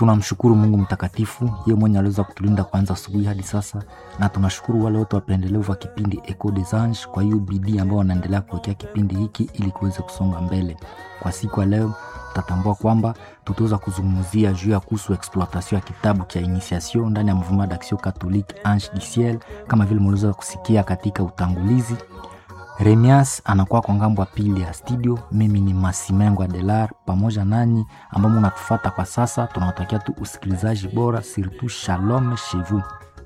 tunamshukuru mungu mtakatifu yeye mwenye aliweza kutulinda kwanza asubuhi hadi sasa na tunashukuru wale wote wapendelevu wa kipindi eco des anges kwa hiyo bidii ambao wanaendelea kuwekea kipindi hiki ili kiweze kusonga mbele kwa siku ya leo tutatambua kwamba tutaweza kuzungumzia juu ya kuhusu exploitation ya kitabu cha initiation ndani ya mouvement d'action catholique ange du ciel kama vile mliweza kusikia katika utangulizi remias anakuwa kwa ngambo ya pili ya studio mimi ni masimengo adelar pamoja nanyi ambao munatufata kwa sasa tunawatakia tu usikilizaji bora surtout shalom chez vous